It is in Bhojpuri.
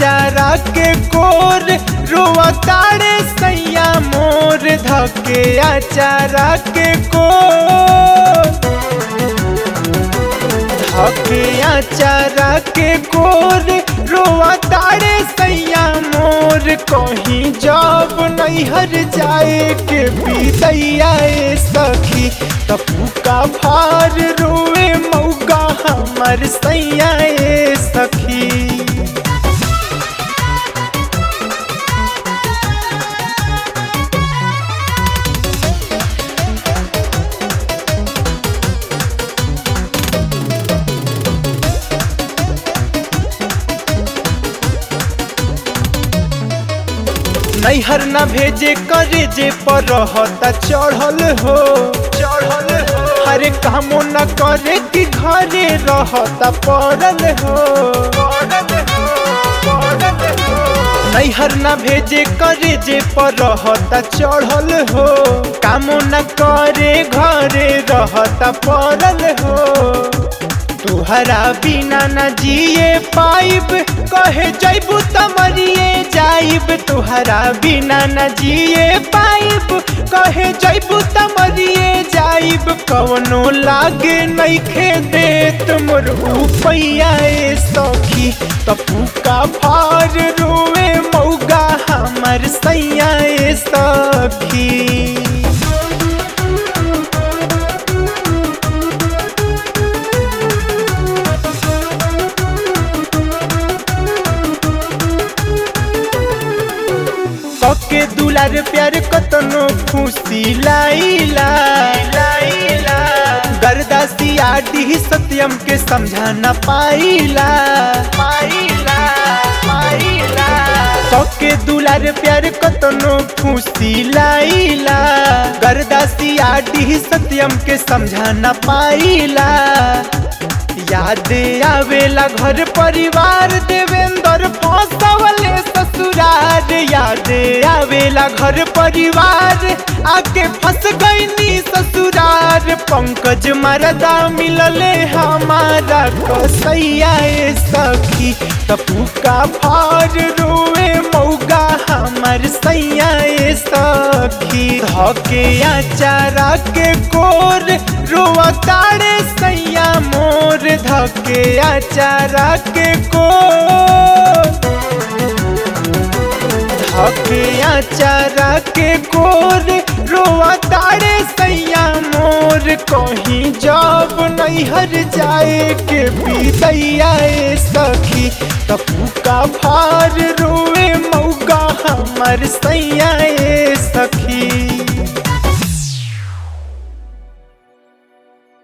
आचारा के कोर रोआ ताड़े सैया मोर धके आचारा के कोर धके आचारा के कोर रोआ ताड़े सैया मोर कहीं जब नैहर जाए के बीतैया ए सखी तपू का भार रोए मौका हमर सैया ए सखी नैहर न भेजे करे जे पर रहता चढ़ल हो चढ़ल हो हरे कामो न करे कि घरे रहता पड़ल हो नैहर न भेजे करे जे पर रहता चढ़ल हो कामो न करे घरे रहता पड़ल हो तुहरा बिना न जिए पाइब कहे जैबू तमरिए जाइब तुहरा बिना न जिए पाइब कहे जैबू तमरिए जाइब कवनो लागे नइखे देत मोर उपैया ए सखी तपू का भार रोए मौगा हमर सैया ए सखी के दुलार प्यार कतनो खुशी लाइला लाइला गरदासी आडी सत्यम के समझा न पाइला पाइला पाइला के दुलार प्यार कतनो खुशी लाइला गरदासी आडी सत्यम के समझा न पाइला याद आवेला घर परिवार देवेंद्र फसवले ससुरार याद आवेला घर परिवार आके फंस गईनी ससुरार पंकज मरदा मिलले हमारा कसैया ए सखी तपू का भार रोए मौगा हमर सैया ए सखी धके आचारा के कोर रोआ ताड़े सैया मोर धके आचारा के कोर धके आचारा के कोर रोआ ताड़े सैया मोर कहीं जब नैहर जाए के बीतैया ए सखी तपू का भार रोए मौका हमर सैया ए सखी